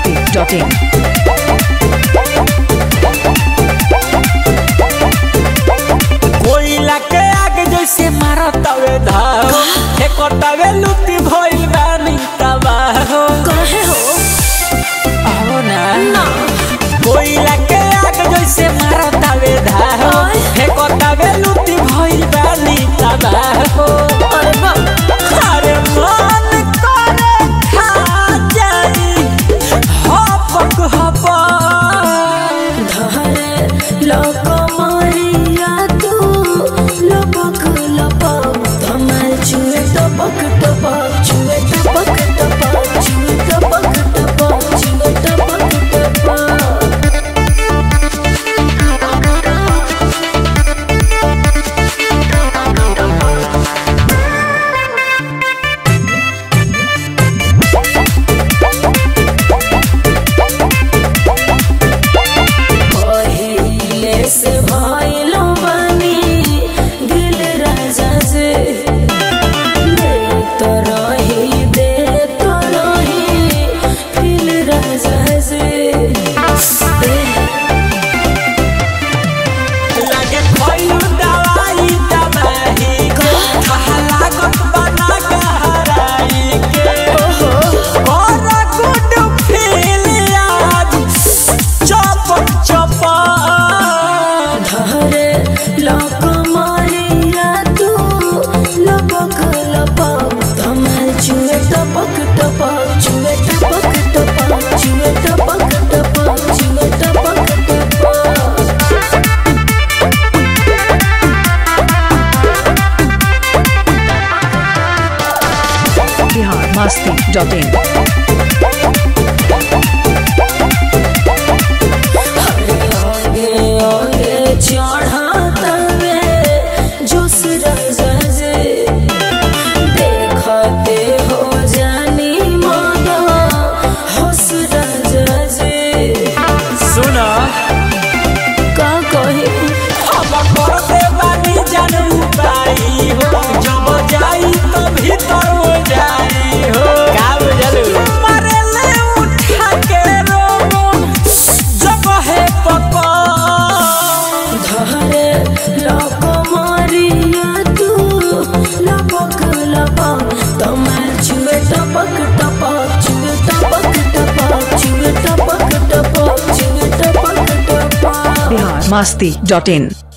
masti.in. कोयला के आग जैसे मारतावे धाव फेकतावे लुटी भइल बानी तबाह कहे हो आओ ना कोयला के आग जैसे मारतावे धाव ओए। फेकतावे लुटी भइल बानी तबाह अरे बाप अरे मन करे खा जाई हपक हपक धरे लोक मारिया तू लपक लपक धमाल छुए टपक टपक छुए टपक टपक छुए टपक टपक छुए टपक टपक पहिले से भइलो बानी दिल राजा से दे तो रही दे तो रही दिल राजा से दे लागे खइलू दवाई दबाही कहा लागत बना गहराई के और गुड फील याद चपक चपक धरे लोक मारिया तू लपक लपक धमाल छुए टपक टपक छुए टपक टपक छुए टपक टपक छुए टपक टपक Bihar masti.in. आगे आगे चढ़ातवे जोश रजे देखते हो जानी मना होश रजे सुना का कहे अब कर दे बानी जानू पाई हो जब जाई तो भीतर हो जाई हो का बुझलू मारे ले उठा के रोमन जब है पपा धरे लोक मारिया तू लपक लपक तमाल छुए टपक टपक छुए टपक टपक छुए टपक टपक छुए टपक टपक Bihar masti.in.